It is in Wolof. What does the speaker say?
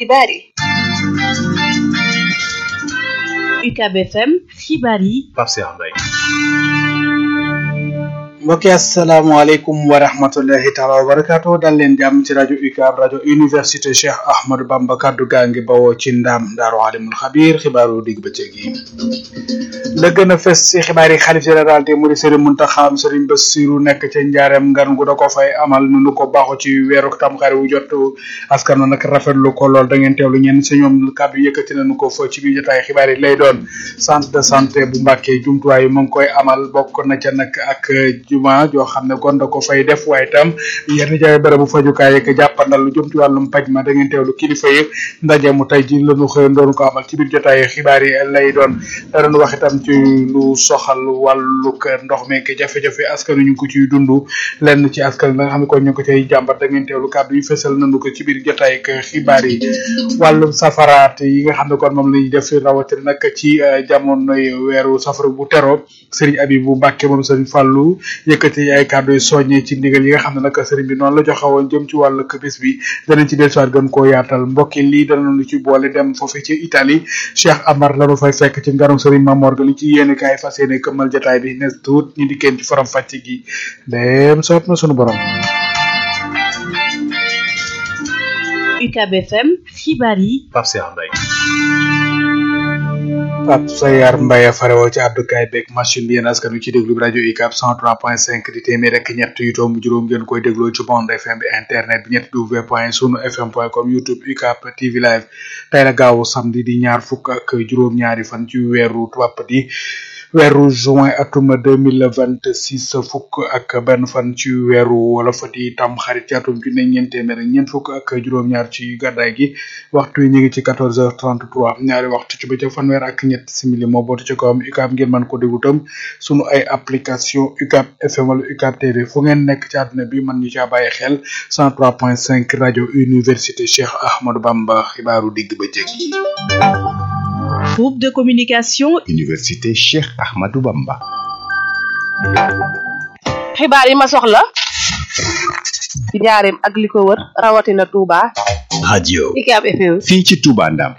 xibaar yi UCAB FM xibaar yi Pape Cheikh Mbaye mbokki asalaamaaleykum wa rahmatullahi taala wa barakaatu dal leen jàmm ci rajo UCAB rajo université Cheikh Ahmadou Bamba kaddu gaa ngi bawoo ci ndaam daaru alimul xabiir xibaaru digg bëccëg yi la gën a fës ci xibaar yi xalif général te muri Serigne Mountakha Serigne Bassirou nekk ca njaareem ngan gu da ko fay amal nu nu ko baaxoo ci weeru tamxarit wu jot askan nag rafetlu ko lool da ngeen teewlu ñenn si ñoom kàddu yëkkati nañu ko fa ci biir jotaay xibaar yi lay doon centre de santé bu Mbàkke jumtuwaay yi mu ngi koy amal bokk na ca nag ak juma joo xam ne kon da ko fay def waaye tam yenn jaay bërëbu fajukaay yeeg jàppandal lu jëm ci wàllum paj ma da ngeen teewlu kilifa yi ndaje mu tey ji lañu xëyoon doon ko amal ci biir jotaay xibaar yi lay doon danañ wax itam ci lu soxal wàllug ndox meek jafe-jafe askan ñu ngi ko ciy dund lenn ci askan la nga xam ne kon ñu ngi ko cay jàmbat da ngeen teewlu kàddu yi fësal nañu ko ci biir jotaay xibaar yi wàllum safaraat yi nga xam ne kon moom la ñuy def rawatina nag ci jamonoy weeru safara bu tero Serigne Abibou Mbacke moom Serigne Fallou yëkkati ay kàddu yu soññee ci ndigal yi nga xam ne nag Serigne bi noonu la joxewoon jëm ci wàllu bis bi danañ ci dellusiwaat gën koo yaatal mbokki lii danañu ci boole dem foofu ci Italie Cheikh Amar lañu fay fekk ci ngarum Serigne Mamor ga li ci yéene kaay fas yéene këmmal jotaay bi nes tuut ñu dikkeen ci faram fàcc gi dem soot na sunu borom UCAB FM xibaar yi Pape Cheikh Mbaye Pape Sayar Mbaye farewoo ci abdukaay beeg machine bi yéen askan wi ci déglu bi rajo UCAB 103.5 di téeméer rek ñett yu tomb juróom ngeen koy dégloo ci bande FM bi internet bi ñett w point sunu fm point com youtube UCAB TV live tey la gaawu samedi di ñaar fukk ak juróom-ñaari fan ci weeru tubaab di weeru juin atum deux mille vingt six fukk ak benn fan ci weeru wolof di tam xarit ci atum junne ñeent téeméer ñeent fukk ak juróom-ñaar ci gàddaay gi waxtu yi ñu ngi ci quatorze heures trente trois ñaari waxtu ci bëccëg fanweer ak ñett simili moo bootu ci kawam UCAB ngeen mën ko déglu tam sunu ay application UCAB FM wala UCAB TV fu ngeen nekk ci àdduna bi mën ñu caa bàyyi xel cent trois point cinq rajo université Cheikh Ahmadou Bamba xibaaru digg bëccëg yi. groupe de communication Université Cheikh Ahmadou Bamba. xibaar yi ma soxla ci njaareem ak li ko wër rawatina Touba radio UCAB FM fii ci Touba Ndam